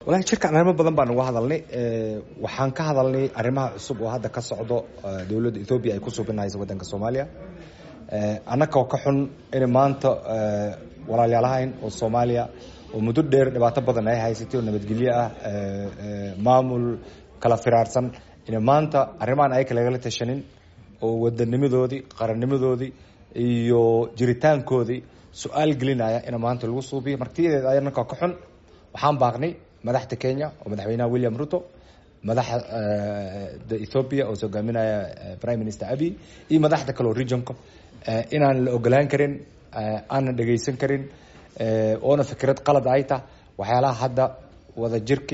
walahi jirkan arrimo badan baan uga hadalnay waxaan ka hadalnay arrimaha cusub oo hadda ka socdo dowladda ethoobiya ay ku subinayso waddanka soomaaliya annagoo ka xun in maanta walaalyaalahayn oo soomaaliya oo muddo dheer dhibaato badan ay haysatay oo nabadgelyo ah maamul kala firaarsan in maanta arrimahan ay kalagala tashanin oo wadanimadoodii qarannimadoodii iyo jiritaankoodii su-aal gelinaya in maanta lagu suubiyo martiyadeed annagoo ka xun waxaan baaqnay madaxda kenya oo madaxweynaha william ruto madaxda ethoopia oo hogaaminaya prime minister abi iyo madaxda kale oo regionka inaan la ogolaan karin aanan dhegaysan karin oona fikrad qalad ay tah waxyaalaha hadda wada jirki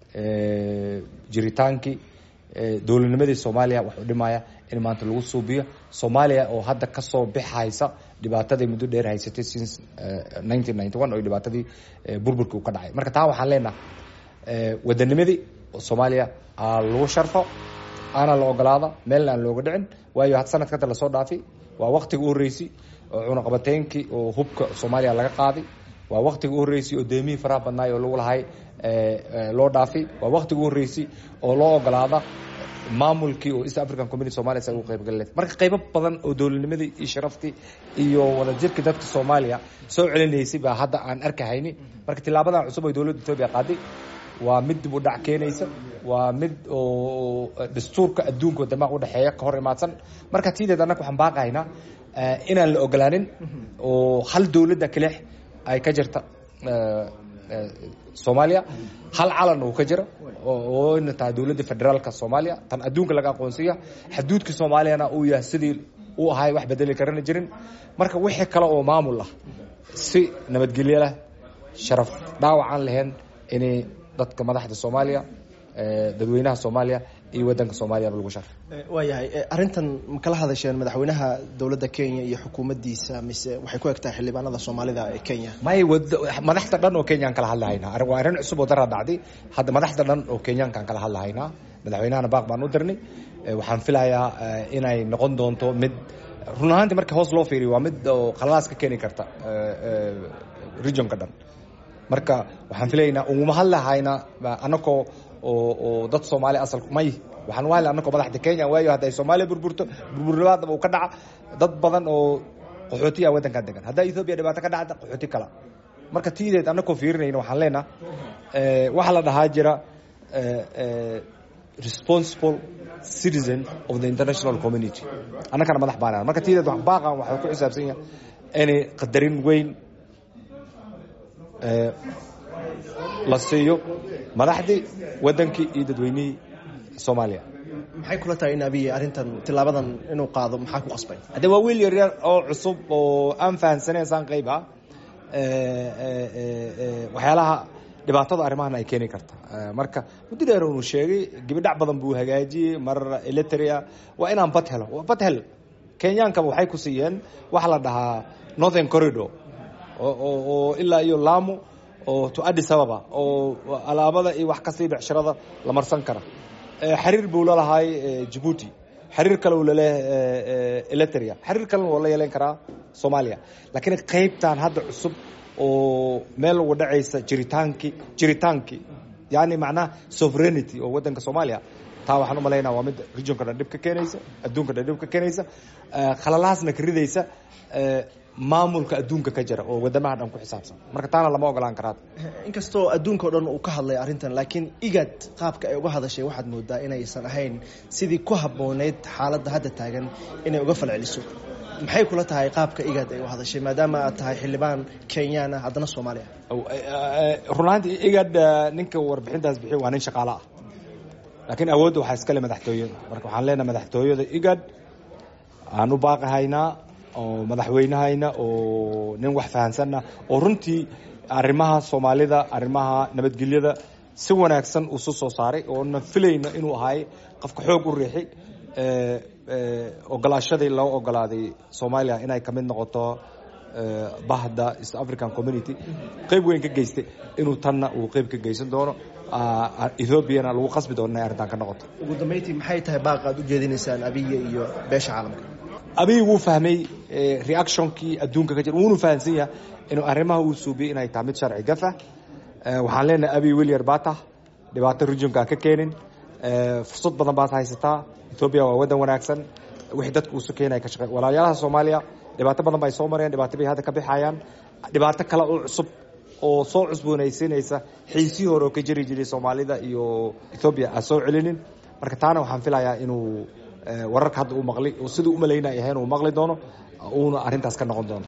jiritaankii dowladnimadii soomaaliya wax u dhimaya in maanta lagu suubiyo soomaaliya oo hadda kasoo bixaysa dhibaatadii muddo dheer haysatay since nineteen ninety one oo dhibaatadii burburkii uu ka dhacay marka taa waxaan leenaha wadanimadii soomaaliya aa lagu sharfo aana la ogolaada meelna aan looga dhicin waayo had sanadka hadda lasoo dhaafay waa waktiga u horreysay oo cunaqabateynkii oo hubka soomaaliya laga qaaday waa waktiga u horreysay oo deemihii faraha badnaay oo lagu lahay loo dhaafay waa waktiga u horreysay oo loo ogolaada maamulkii oo east african community somalia sa ugu qaybgal marka qaybo badan oo dowladnimadii iyo sharaftii iyo wadajirkii dadka soomaaliya soo celinaysay baa hadda aan arkahayni marka tilaabadan cusub oo dowladda etoobiya qaaday waa mid dib u dhac keenaysa waa mid oo dastuurka adduunka wadamaha udhexeeya ka hor imaadsan marka tiideed annaga waxaan baaqahaynaa inaan la ogolaanin oo hal dowladda kaleex ay ka jirta soomaaliya hal calan uu ka jira oo ina tahay dowladda federaalka soomaaliya tan adduunka laga aqoonsiya xaduudka soomaaliyana uu yahay sidii uu ahay wax bedeli karana jirin marka wixii kale oo maamul ah si nabadgelyo leh sharaf dhaawacaan lahayn inay dadka madaxda soomaaliya dadweynaha soomaaliya iyo wadanka soomaaliyaba lagu sharfay waayahay arrintan ma kala hadasheen madaxweynaha dowladda kenya iyo xukuumaddiisa mise waxay ku egtahay xildhibaanada soomaalida ee kenya may madaxda dhan oo kenyaan kala hadlahaynaa waa arrin cusub oo daraa dhacday hadda madaxda dhan oo kenyaankaan kala hadlahaynaa madaxweynahana baaq baan u dirnay waxaan filayaa inay noqon doonto mid run ahaantii marka hoos loo fiiriyo waa mid oo khalalaas ka keeni karta regionka dhan marka waxaan filaynaa uguma hadlahaynaa anakoo oo dad soomaali asal may waxaan u hadla anakoo madaxda kenya waayo hadda ay soomaaliya burburto burburnimaadaba uu ka dhaca dad badan oo qaxootiya waddankan degan haddaa ethoobia dhibaato ka dhacda qaxooti kala marka tiideed anakoo fiirinayna waxaan leenaha waxaa la dhahaa jira responsible citizen of the international community annagana madax baanaan marka tiideed wax baaqan waxaa ku xisaabsan yahay inay qadarin weyn la siiyo madaxdii wadankii iyo dadweynihii soomaaliya maxay kula tahay in abiy arrintan tilaabadan inuu qaado maxaa ku qasbay hadde waa wiil yaryar oo cusub oo aan fahansaneyn saan qayb ah waxyaalaha dhibaatada arrimahan ay keeni karta marka muddo dheer unu sheegay gibidhac badan buu hagaajiyey mar eliteria waa inaan bad helo bad hel kenyaankaba waxay ku siiyeen waxa la dhahaa northern corridor oo ilaa iyo lamu oo to addis ababa oo alaabada iyo wax kasii becshirada la marsan kara xiriir buu lalahay jabuuti xiriir kale uu laleeyahay eliteria xiriir kalena waa la yeelan karaa soomaaliya laakiin qaybtan hadda cusub oo meel uga dhacaysa jiritaankii jiritaankii yani macnaha sovereignity oo waddanka soomaaliya taa waxaan u malaynaa waa mid regionka dhan dhib ka keenaysa adduunka dhan dhib ka keenaysa khalalaasna ka ridaysa maamulka adduunka ka jira oo wadamaha dhan ku xisaabsan marka taana lama ogolaan karaa inkastoo adduunka o dhan uu ka hadlay arrintan laakiin igad qaabka ay uga hadashay waxaad moodaa inaysan ahayn sidii ku habbooneyd xaaladda hadda taagan inay uga falceliso maxay kula tahay qaabka igad ay u hadashay maadaama aad tahay xildhibaan kenyaan ah haddana soomaaliya runaantii igad ninka warbixintaas bixiy waa nin shaqaalo ah laakiin awoodda waxaa iskale madaxtooyada marka waxaan leenahay madaxtooyada igad aan u baaqahaynaa oo madaxweynahayna oo nin wax fahansanna oo runtii arrimaha soomaalida arrimaha nabadgelyada si wanaagsan usu soo saaray oona filayno inuu ahay qofka xoog u riixi ogolaashadii loo ogolaaday soomaaliya inay kamid noqoto bahda east african community qeyb weyn ka geystay inuu tanna uu qeyb ka geysan doono ethoobiana lagu qasbi doono inay arrintan ka noqoto ugu dambeyntii maxay tahay baaqa aad u jeedinaysaan abiya iyo beesha caalamka abiy wuu fahmay reactionkii adduunka ka jira wuuna fahansan yahay inuu arrimaha uu suubiyey inay tahay mid sharci gafah waxaan leenahay abi willier bata dhibaato rujumka ka keenin fursad badan baad haysataa ethoobiya waa waddan wanaagsan wixii dadka uusu keenaya ka shaqey walaalayaalaha soomaaliya dhibaato badan bay soo mareen dhibaato bay hadda ka bixayaan dhibaato kale oo cusub oo soo cusboonaysiinaysa xiisii hore oo ka jiri jiray soomaalida iyo ethoobiya aan soo celinin marka taana waxaan filayaa inuu wararka hadda uu maqli siduu umalaynay ahayn uu maqli doono uuna arrintaas ka noqon doono